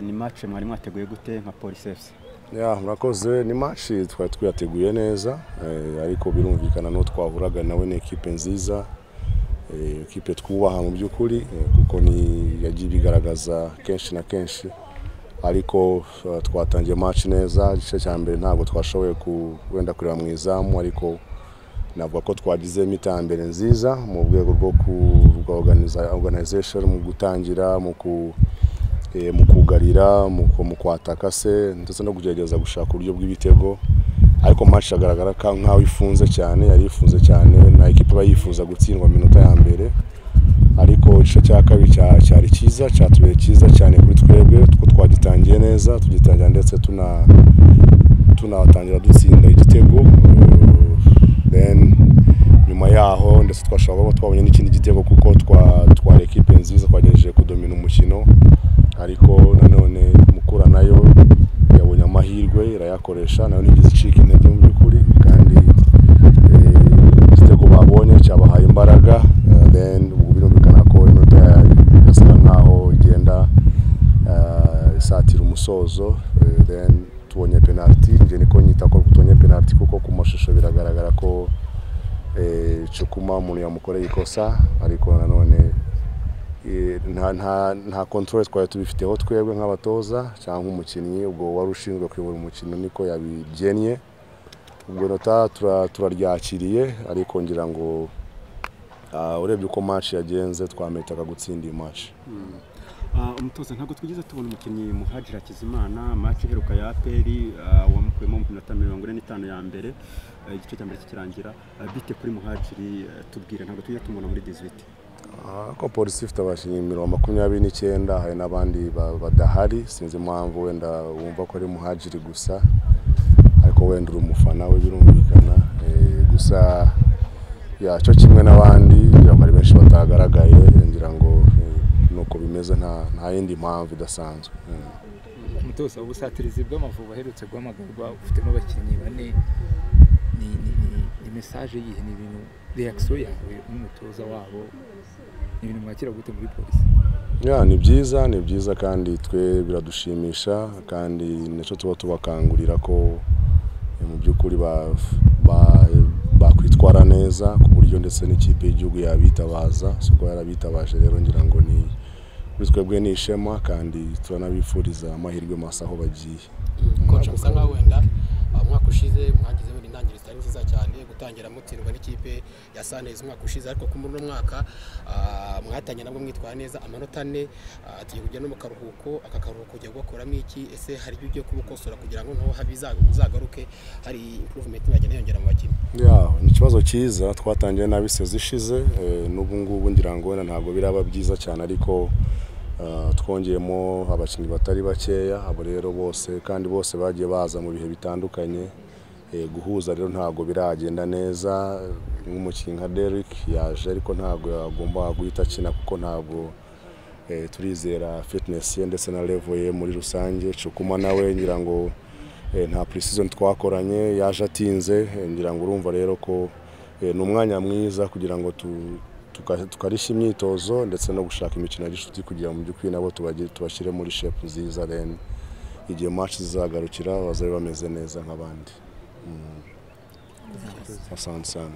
ni match mwari mwateguye gute nka polisi fc ya murakoze ni match twari twiyateguye neza eh, ariko birumvikana n'uwo twahuraga nawe ni ekipe nziza eh, ekipe twubaha mu by'ukuri eh, kuko ni yagiye ibigaragaza kenshi na kenshi ariko eh, twatangiye match neza igice cya mbere ntabwo twashoboye ku- wenda kureba mu izamu ariko navuga ko twagizemo iterambere nziza mu rwego rwo ku rwa organiza- organization mu gutangira mu ku eh, mu kugarira mu ku- mu kwataka se ndetse no kugerageza gushaka uburyo bw'ibitego ariko match agaragara ka- nk'aho ifunze cyane yari ifunze cyane na ekipa iba yifuza gutsindwa mu minota ya mbere ariko igice cya kabiri cya- cyari cyiza cyatubereye cyiza cyane kuri twebwe kuko twagitangiye neza tugitangira ndetse tuna tunatangira dutsinda igitego eh, then nyuma yaho ndetse twashobora kuba twabonye n'ikindi gitego kuko twa twari ekipe nziza twagerageje kudomina umukino ariko nanone mukura nayo yabonye amahirwe irayakoresha nayo ntigeze icika intege mu by'ukuri kandi eh, igitego babonye cyabahaye imbaraga eh, then ubu birumvikana ko inota irasa nkaho igenda eh, isatira umusozo eh, then tubonye penaliti njye niko nyita ko tubonye penaliti kuko ku mashusho biragaragara ko eh, Cukuma umuntu yamukoreye ikosa ariko nanone eh, nta nta nta control twari tubifiteho twebwe nk'abatoza cyangwa umukinnyi ubwo wari ushinzwe kuyobora umukino niko yabigennye ubwo nota tura- turaryakiriye ariko ngira ngo ah, urebye uko match yagenze twametaga gutsinda iyi match umutoza ntabwo twigeze tubona umukinnyi muhajira hakizimana match iheruka ya aperi ah, wamukuyemo mu minota mirongo ine n'itanu ya mbere ah, igice cya mbere kikirangira ah, bite kuri muhajiri ah, tubwire ntabwo tujya tumubona muri 18 Ah, ko polisi ifite abakinnyi mirongo makumyabiri n'icyenda hari n'abandi ba- badahari sinzi impamvu wenda wumva ko ari muhajiri gusa ariko wenda uri umufana we birumvikana Eh, gusa ya cyo kimwe n'abandi ngira ngo hari benshi batagaragaye ngira ngo eh, nuko bimeze nta nta yindi mpamvu idasanzwe Mm. umutoza ubusatirizi bw'amavubi aherutse guhamagarwa ufitemo abakinnyi bane ni, ni, ni, ni mesaje yihe ni ibintu reakisiyo yawe nk'umutoza wabo ni ibintu mwakira gute muri polisi ya ni byiza ni byiza kandi twe biradushimisha kandi nicyo tuba tubakangurira ko eh, mu by'ukuri ba- ba- bakwitwara neza ku buryo ndetse n'ikipe y'igihugu yabitabaza si uko yarabitabaje rero ngira ngo ni kuri twebwe ni ishema kandi turanabifuriza amahirwe masa aho bagiye koci musa nkaho wenda uh, umwaka ushize mwagize wenda intangiriro zitari nziza cyane gutangira mutsindwa n'ikipe ya sanez umwaka ushize ariko kuri uno mwaka uh, mwatangiye nabwo mwitwara neza amanota ane uh, tugiye kujya no mu karuhuko aka karuhuko ugiye kugakuramo iki ese hari ibyo ugiye kubukosora kugira ngo noneho habe iza- uzagaruke hari improvement mwagenda yongera mu bakinnyi ya ni ikibazo cyiza twatangiye nabi sezo ishize eh, n'ubu ngubu ngira ngo wenda ntabwo biraba byiza cyane ariko eh, twongeyemo abakinnyi batari bakeya abo rero bose kandi bose bagiye baza mu bihe bitandukanye Eh, guhuza rero ntabwo biragenda neza nk'umukinnyi nka Derrick yaje ariko ntabwo yagomba guhita akina kuko ntabwo eh, turizera fitness ye ndetse na level ye muri rusange cukuma nawe ngira ngo eh, nta precision twakoranye yaje atinze eh, ngira ngo urumva rero ko eh, ni umwanya mwiza kugira ngo tu- tuka- tukarishya imyitozo ndetse no gushaka imikino y'inshuti kugira ngo mu by'ukuri nabo tubagi- tubashyire muri shape nziza then igihe match zizagarukira bazabe bameze neza nk'abandi Mm. asante sana